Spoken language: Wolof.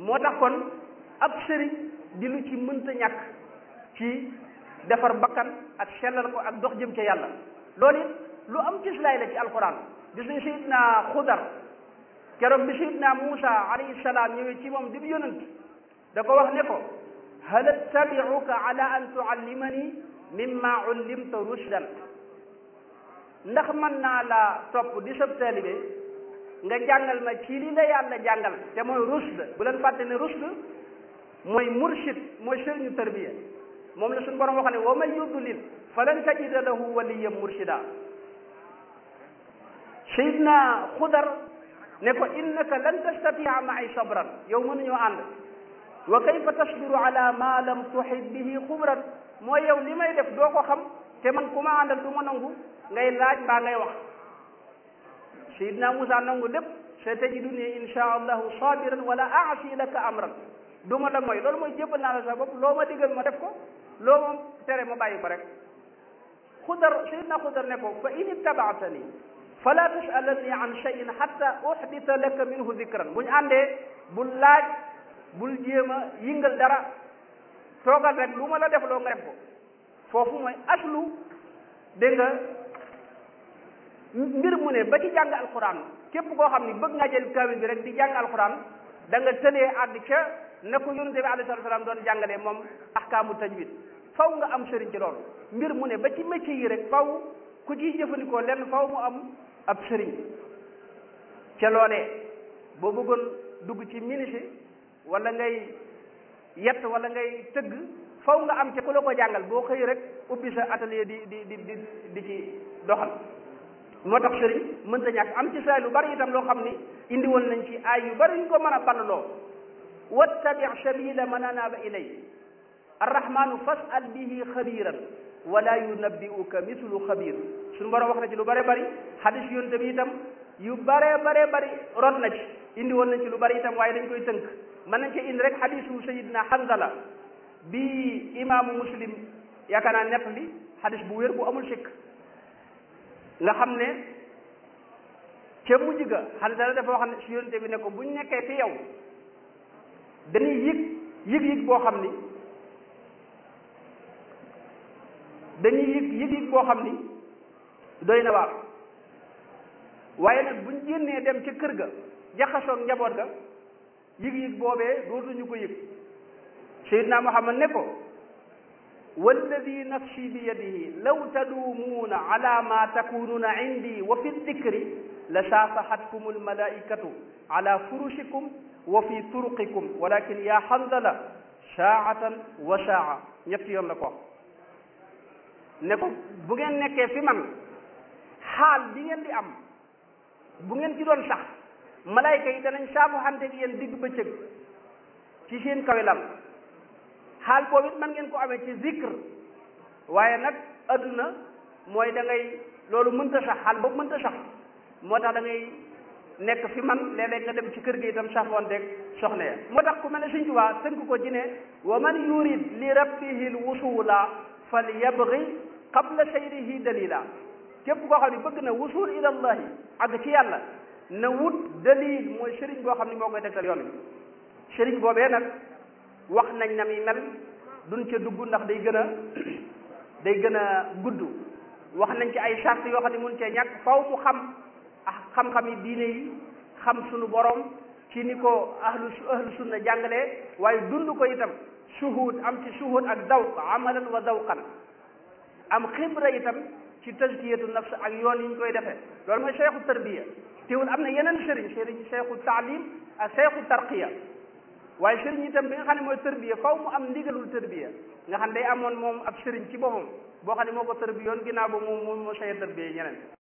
moo tax kon ab sëriñ di lu ci mënta ñàkk ci defar bakkan ak sellal ko ak dox jëm ca yàlla loolu it lu am cislaay la ci alquran gis nañ sayidna xudar keroog bi sayidna Muusa alayhi salaam ñëwee ci moom di bi yonant da ko wax ne ko hal attabiuka ala an tuallimani mimma ullimta rushdan ndax mën naa la topp di sab taalibe nga jàngal ma ci li la yàlla jàngal te mooy rushd bu leen fàtte ne rushd mooy murshid mooy sëriñu tarbiya moom la suñu borom wax ne wa man yudlil falan tajida lahu waliyan murshida sayidna xudar ne ko innaka lan tastatia maay sabran yow mënuñoo ànd wa kayfa tasbiru ala ma lam tuhit bihi xubran mooy yow li may def doo ko xam te man ku ma àndal du ma nangu ngay laaj mbaa ngay wax sayidna Musa nangu lépp sa tajiduni insha allahu sabiran wala aasi laka amran du ma la mooy loolu mooy jébbal naa la sa bopp loo ma digal ma def ko loo ma tere ma bàyyi ko rek xudar sayidna xudar ne ko fa in ittabaatani fala tasalanni an cheyin hatta uhdita laka minhu dikran bu ñu àndee bul laaj bul jéem a yëngal dara toogal rek lu ma la def loo nga def ko foofu mooy aslu dégg nga mbir mu ne ba ci jàng alquran képp koo xam ni bëgg nga jël kaamil bi rek di jàng alquran da nga tëlee àgg ca na ko yonente bi alayhi salaam doon jàngalee moom ahkaamu tajwid faw nga am sëriñ ci loolu mbir mu ne ba ci métier yi rek faw ku ciy jëfandikoo lenn faw mu am ab sëriñ ca loolee boo bëggoon dugg ci ministre wala ngay yett wala ngay tëgg faw nga am ca ku la ko jàngal boo xëy rek ubbi sa atelier di di di di di ci doxal moo tax sëriñ mënta ñàkk am ci saa lu bari itam loo xam ni indi woon nañ ci ay yu bari ñu ko mën a balloo wattabi sabila man anaba ilay arrahmanu fasal bihi xabiran wala yunabbi'uka mislu xabir suñu borom wax na ci lu bare bari xadis yonte bi itam yu bare bare bari rot na ci indi woon nañ ci lu bari itam waaye dañ koy tënk mën nañ ci indi rek xadisu sayidna Hanzala bi imaamu muslim yaakaar naa nett li xadis bu wér bu amul sikk nga xam ne ca mujj ga Hanzala dafa wax ne si yonte bi ne ko buñ nekkee fi yow dañuy yëg yëg-yëg boo xam ni dañuy yëg yëg-yëg boo xam ni doy na waar waaye nag buñ génnee dem ca kër ga jaxasoog njaboot ga yëg-yëg boobee dootuñu ko yëg Seydina Muhammad ne ko walladi nafsi bi yadihi law taduumuuna ala ma takunuuna indi wa fi dikri la saafahatkum almalaikatu ala furushikum wa fi turuqikum walakin ya Hanzala saatan wa saa ñetti yoon la ko ne ko bu ngeen nekkee fi man xaal bi ngeen di am bu ngeen ci doon sax malayka yi danañ saafu xante ak yéen digg bëccëg ci seen kawe lal xaal boobu it man ngeen ko amee ci zikr waaye nag adduna mooy da ngay loolu mënta sax xaal boobu mënta sax moo tax da ngay nekk fi man léeg-léeg nga dem ci kër gi itam safoonteeg soxna ya moo tax ku mel ne Sëñ Tuubaa tënk ko ci ne wa man yurid li rabbihi lwusula fal yabgi qabla sayrihi dalila képp koo xam ne bëgg na wusul ila allahi ak ci yàlla na wut dalil mooy sëriñ boo xam ne moo koy tegtal yoon wi sëriñ boobee nag wax nañ na mi mel duñ ca dugg ndax day gën a day gën a gudd wax nañ ci ay charte yoo xam ne mun cee ñàkk faw mu xam ah xam-xam yi diine yi xam sunu borom ci ni ko ahlu ahlu sunna jàngalee waaye dund ko itam suhud am ci suhud ak zawq amalan wa zawqan am xibra itam ci tazkiyatu nafs ak yoon yi ñu koy defee loolu mooy cheikhu tarbiya teewul am na yeneen sëriñ sëriñ cheikhu taalim ak cheikhu tarqiya waaye sëriñ itam bi nga xam ne mooy tarbiya faw mu am ndigalul tarbiya nga xam ne day amoon moom ab sëriñ ci boppam boo xam ne moo ko tarbiyoon ginnaaw ba moom moom moo cheikh tarbiya ñeneen